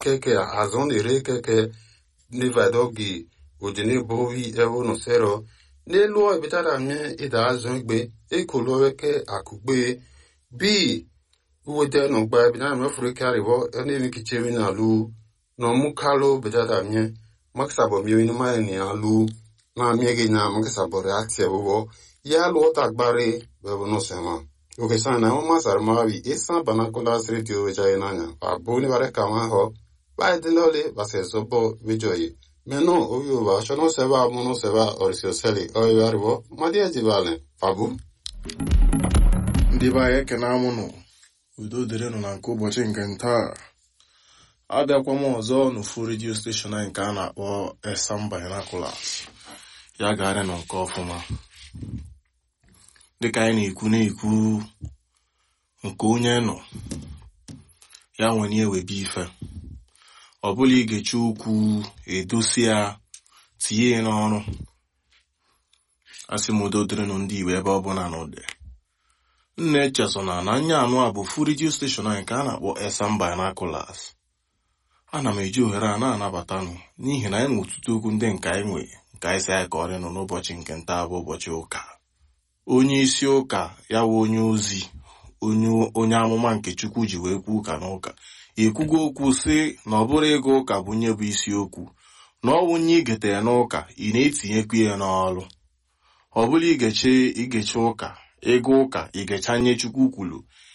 keke azon ere keke nivadogi ojini bovi evo no sero n'elu ebitara mie ida azụ igbe ekoloweke akugbe bi uwede no gba ebitara mie furu karibo ene kichemi na lu no mukalo betara mie makisabo mie ni ma ni alu na mie gi na makisabo reaction wo ya lu tagbare bebo no sema oke sana na mama sarmawi isa banakola radio weja inanya abu ni bare kama ho ba dilole base zobo wejoyi Meno oyo ba shono seba mono seba orisio seli oyo aribo madia jibale fabu ndị be anyị ekene amụnụ udo dịrịnụ na nke ụbọchị nke ntaa abịakwa m ọzọ n'ofu redio steshọn anyị nke a na-akpọ Esam Binoculars ya garịnụ nke ọfụma dịka anyị na-ekwu na-ekwu nke onye nọ ya nwere ewebe ife ọ bụla igechi okwu edosi ya tinye ya n'ọrụ asị m udo dịrịnụ ndị Igbo ebe ọ bụla na ụdị nna echesona na anya anụ a bụ fu redio steshọn anyị ka a na-akpọ Esam Binoculars ana m eji ohere a na-anabatanụ n'ihi na anyị na ọtụtụ okwu ndị nke anyị nwe nke anyị si anyị ka ọrịnụ n'ụbọchị nke nta bụ ụbọchị ụka onye isi ụka ya wụ onye ozi onye amụma nke Chukwu ji wee kwuo ụka n'ụka ekwugo okwu sị na ọ bụrụ ịga ụka bụ nye bụ isiokwu na ọ bụ nye igetere n'ụka ị na-etinyekwu ya n'ọrụ ọ bụla igeche igeche ụka ịga ụka igechanye Chukwu kwuru